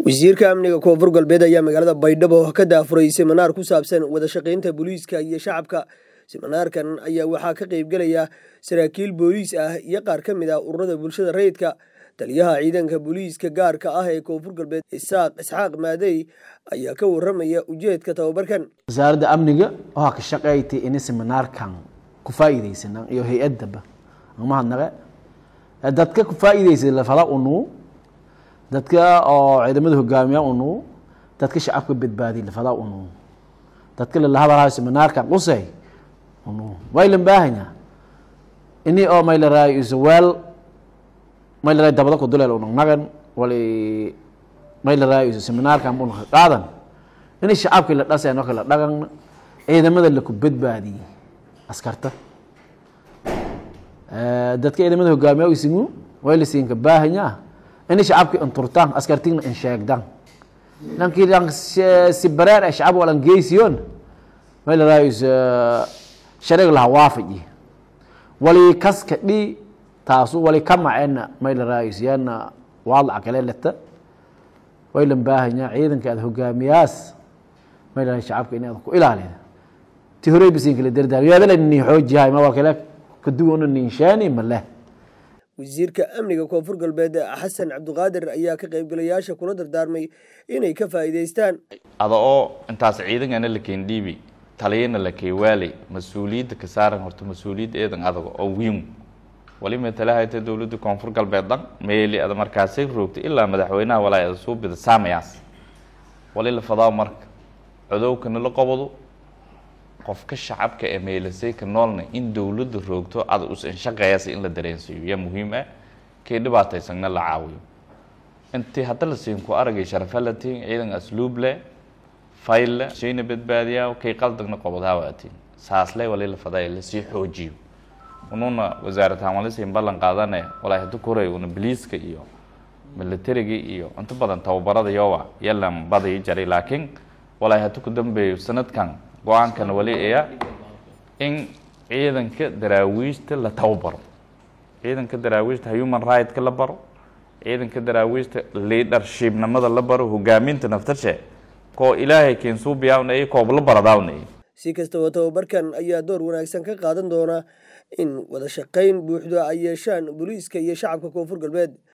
wasiirka amniga koonfur galbeed ayaa magaalada baydhabo ka daafuray siminaar ku saabsan wada shaqaynta booliiska iyo shacabka siminaarkan ayaa waxaa ka qaybgelaya saraakiil booliis ah iyo qaar ka mid ah ururada bulshada rayidka taliyaha ciidanka booliiska gaarka ah ee koonfur galbeed isaaq isxaaq maadey ayaa ka waramaya ujeedka tababarkan wasaaradda amniga waxaa ka shaqeeytay in seminaarkan ku faa'iidaysanaan iyo hay-addaba mahadnaqe dadka ku faa'iidaysay lafada unuu dadka oo ciidamada hogaamiya unuu dadka shacabka badbaadiy lafada unuu dadka lalahadalayo seminaarkan qusay unuu waylan baahanya ini oo maylaraayo isaweel maylaraayo dabada ku duleel unagnagan wali maylaraayo isu seminaarkan unaka qaadan ini shacabkii la dhaseen oo kala dhagan ciidamada laku badbaadiyey askarta dadka ciidamada hogaamiya isigu way la siinka baahanya ini shacabki inturtaan askartigna in sheegdan lankii si bareer ee shacab walan geysiyon may la raayis shareeg laha waafaji wali kaska dhi taasu wali kamacena may la raayis yana waadlaca kale leta way lan baahanya ciidanka aad hogaamiyaas may la raayis shacabka in aad ku ilaalida ti horey bisiin kala dardaar yaadala nin xoojihay ma waa kale kaduwana ninshaani ma leh wasiirka amniga koonfur galbeed xasan cabdiqaadir ayaa ka qaybgalayaasha kula dardaarmay inay ka faa'iidaystaan ada oo intaas ciidangana la keendhiibi taliyana la keewaali mas-uuliyadda ka saaran horta mas-uuliyadda eedan adaga oo wiin wali matalahayta dowladda koonfur galbeed dhan meeli ada markaasay roogtay ilaa madaxweynaha walaa ada suu bida saamayaas wali la fadaa marka codowkana la qabado qofka shacabka ee meelasay ka noolna in dowladda roogto ada usan shaqeeyasa in la dareensiiyo yaa muhiim ah kay dhibaataysagna la caawiyo intii hadda la siin ku aragay sharafalatiin ciidan asluub leh fayl leh shayna badbaadiyaa kay qaldagna qobodhaawaatiin saasle wali la faday lasii xoojiyo ununa wasaaratahan walisiin ballan qaadane walaa hadda koray una biliiska iyo militariga iyo inta badan tababarada yowa yalan badii jaray laakiin walaa hadda ku dambeeyo sanadkan go-aankana wali aya in ciidanka daraawiishta la tababaro ciidanka daraawiishta human right-ka la baro ciidanka daraawiishta leadershipnimada la baro hogaaminta naftashe koo ilaahay keensuubiyaawna koob la baradaawna si kastaba tababarkan ayaa door wanaagsan ka qaadan doona in wada shaqayn buuxda ay yeeshaan booliiska iyo shacabka koonfur galbeed